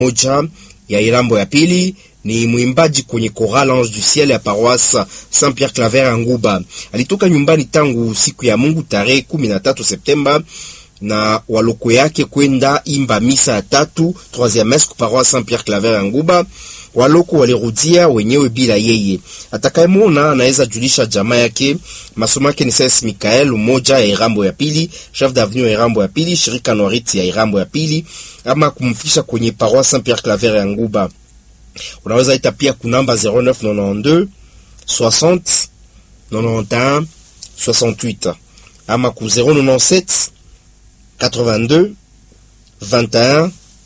moja ya Irambo ya pili ni mwimbaji kwenye Choral Ange du Ciel ya paroisse Saint Pierre Claver ya Nguba. Alitoka nyumbani tangu siku ya Mungu tarehe 13 Septemba na waloko yake kwenda imba misa ya tatu troisième messe ku paroisse Saint Pierre Claver ya Nguba. Waloko walirudia wenyewe bila yeye. Atakayemwona anaweza julisha jamaa yake. Masomo yake ni Saint Michael moja ya Irambo ya pili, chef d'avenue ya Irambo ya pili, shirika Norit ya Irambo ya pili, ama kumfikisha kwenye paroisse Saint Pierre Claver ya Nguba. Unaweza ita pia kunamba 0992 60 91 68 ama ku 097 82 21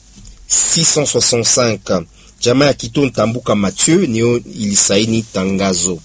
665. Jamaa ya Kito Ntambuka Mathieu niyo ilisaini tangazo.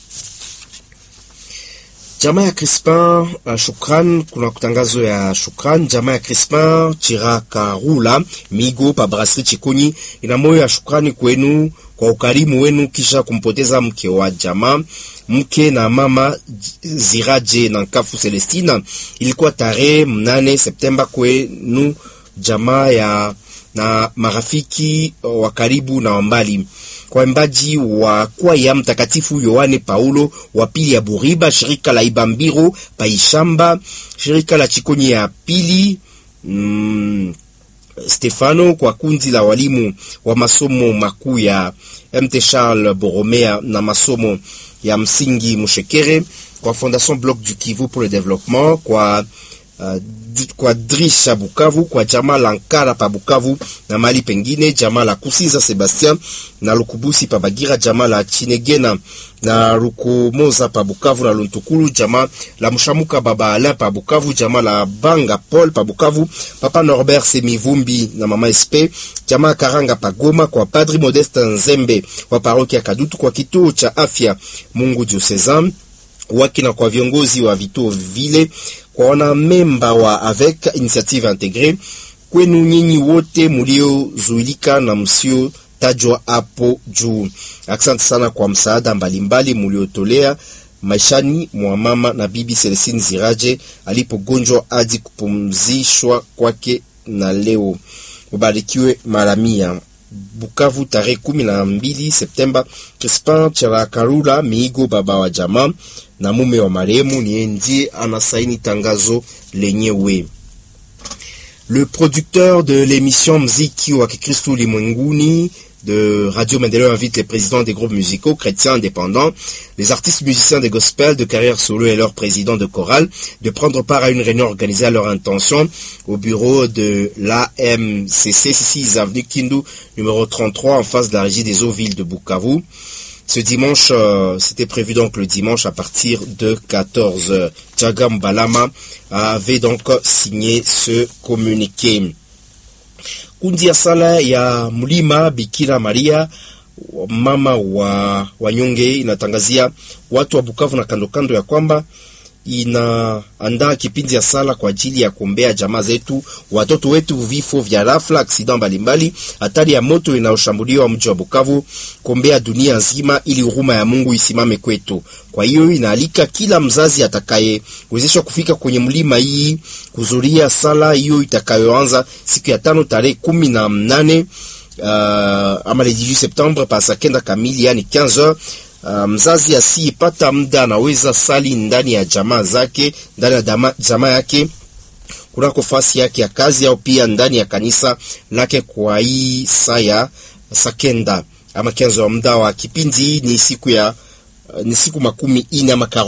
Jamaa ya Crispin uh, Shukran, kuna kutangazo ya Shukran. Jamaa ya Crispin Chirakarula Migo pa Brasserie Chikonyi ina moyo ya shukrani kwenu kwa ukarimu wenu kisha kumpoteza mke wa jamaa mke na mama Ziraje na Nkafu Celestina. Ilikuwa tarehe mnane Septemba kwenu jamaa ya na marafiki wa karibu na wambali kwa waimbaji wa kwaya Mtakatifu Yohane Paulo wa pili ya Buriba, shirika la Ibambiro Paishamba, shirika la Chikonyi ya pili mm, Stefano kwa kundi la walimu wa masomo makuu ya MT Charles Boromea na masomo ya msingi Mushekere, kwa Fondation Bloc du Kivu pour le développement, kwa Uh, kwa Drisha Bukavu, kwa jamaa la Nkara pa Bukavu na mali pengine, jamaa la Kusiza Sebastien na Lukubusi pa Bagira, jamaa la Chinegena na Rukomoza pa Bukavu na Luntukulu, jamaa la Mshamuka Baba Alain pa Bukavu, jamaa la Banga Paul pa Bukavu, Papa Norbert Semivumbi na Mama SP, jamaa Karanga pa Goma, kwa Padri Modeste Nzembe wa parokia Kadutu, kwa kituo cha afya Mungu Diocezan waki na kwa viongozi wa vituo vile kwa wana memba wa avec initiative integre, kwenu nyinyi wote muliozuilika na msio tajwa hapo juu. Asante sana kwa msaada mbalimbali muliotolea maishani mwa mama na bibi Celestine Ziraje alipogonjwa hadi kupumzishwa kwake, na leo ubarikiwe mara mia. Bukavu tarehe kumi na mbili Septemba. Crispin Charakarula Miigo, baba wa jamaa na mume wa marehemu, ni ndiye anasaini tangazo lenyewe. Le producteur de l'émission Mziki wa Kikristo Ulimwenguni de Radio Maendeleo invite les présidents des groupes musicaux chrétiens indépendants, les artistes musiciens des gospels de carrière solo et leurs présidents de chorale de prendre part à une réunion organisée à leur intention au bureau de l'AMCC 6 avenue Kindu numéro 33 en face de la régie des eaux villes de Bukavu. Ce dimanche, euh, c'était prévu donc le dimanche à partir de 14h. Tchagam Balama avait donc signé ce communiqué. Kundi ya sala ya mlima Bikira Maria mama wa wanyonge inatangazia watu wa Bukavu na kando kando ya kwamba inaandaa kipindi ya sala kwa ajili ya kuombea jamaa zetu, watoto wetu, vifo vya rafla, aksida mbalimbali, hatari ya moto inayoshambuliwa mji wa Bukavu, kuombea dunia nzima ili huruma ya Mungu isimame kwetu. Kwa hiyo inaalika kila mzazi atakayewezeshwa kufika kwenye mlima hii kuzuria sala hiyo itakayoanza siku ya tano tarehe kumi na mnane uh, ama le 18 Septembre pa saa kenda kamili, yani 15h. Uh, mzazi asiyepata muda anaweza sali ndani ya jamaa zake ndani ya dama, jamaa yake kunako fasi yake ya kazi au pia ndani ya kanisa lake. Kwa hii saa ya sakenda ama kenzo wa muda wa kipindi ni siku ya uh, ni siku makumi ine ama